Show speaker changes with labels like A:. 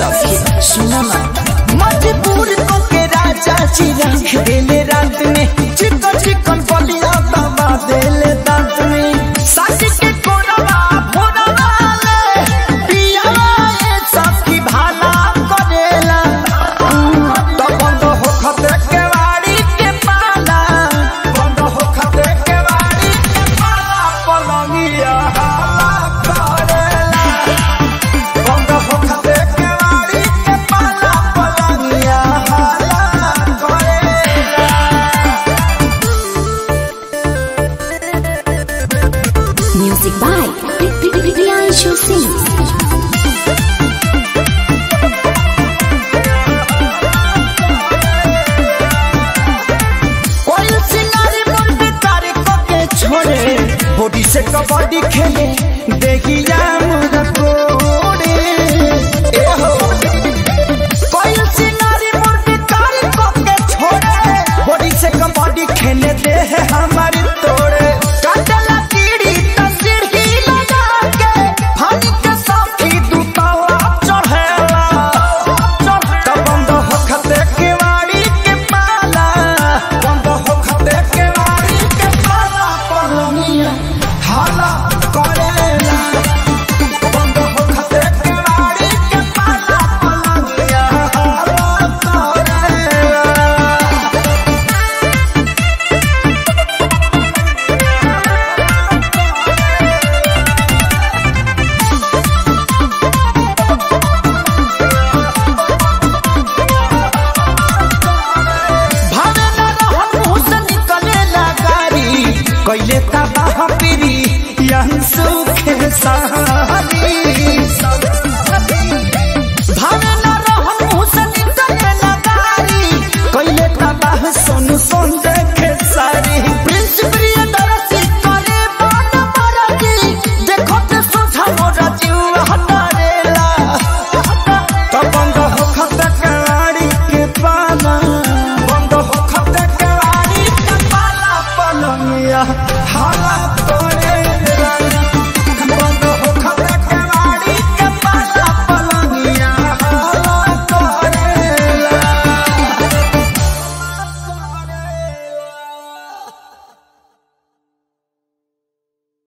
A: सखी सुना ना मजबूर को के राजा जी रख देले रात में चिकन चिकन बलिया दबा देले दांत में साथी के कोरवा भोरवा ले पियावा ये सखी भाला करेला तो बंद हो खते के वाड़ी के पाला बंद हो खते के वाड़ी के पाला पलंगिया हाला करेला बंद हो खते के वाड़ी के पाला पलंगिया हाला करेला
B: Music by Priyanshu Singh.
A: कोई सिंगारी मुंडी तारीख के छोड़े बॉडी से कबड्डी खेले देखी